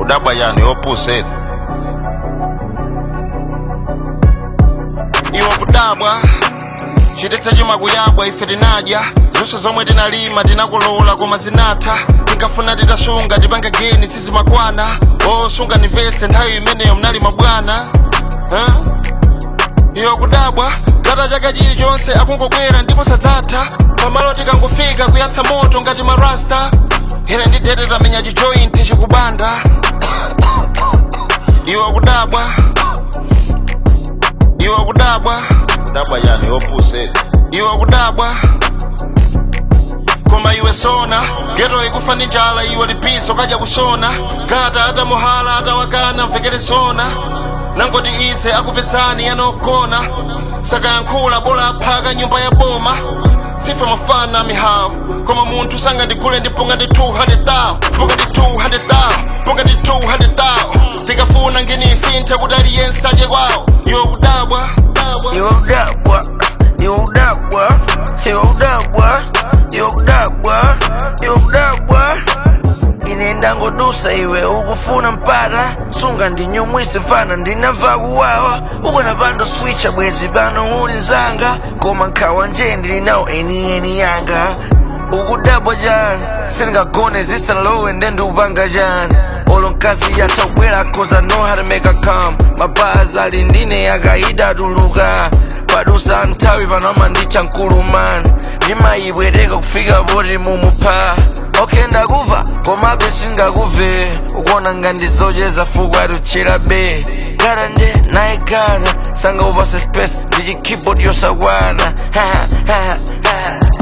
kudabwa yani opuseti iwo kudabwa chidetsa chuma kuyabwa ife tinadya zonse zomwe tinalima tinakolola koma zinatha tinkafuna titasunga tipange geni sizimakwana osunga nimvetse nthawi imeneyo mnalima bwana huh? iwo kudabwa gata chaka chilichonse akungobwera ndipo sadzatha pamalo tikangofika kuyatsa moto ngati marasta ine ndidete tamenya chijointi chikubanda iwo kudabwa iwo kudabwa dabwa yani opuseti iwo kudabwa koma iwe sona geto ikufa ndi njala iwe lipiso kaja kusona gata atamuhala atawakana mvekere sona nangoti ize akupezani yanogona sakayankhula bola aphaka nyumba ya boma sife mafana mihawu koma munthu sangandigule ndipunga ndi 200,000 punga ndi 200,000 punga ndi 200,000 tikafuna nginisinthe kuti aliyense aje kwawo iwe kudabwa iwe udabwa iwe udabwa iwe udabwa iwe udabwa iwe udabwa ine ndangodusa iwe ukufuna mpata sunga ndinyumwise mfana ndinamva kuwawa ukona pando switcha bwezi pano uli nzanga koma nkhawa nje ndili nawo enieni yanga ukudabwa chani sindingagone zisalowe nde ndiupanga chani olo mkazi yatabwera cause I know how to make her come mapazi ali ndine akaida tuluka padusa nthawi panoma ndicha mkulumani ndimayibwereka kufika poti mumupha okay ndakuva komabe singakuve ukuona ngandizocheza fuku atuchera be gara nje naye gara sanga upase space ndi chikeyboard yosakwana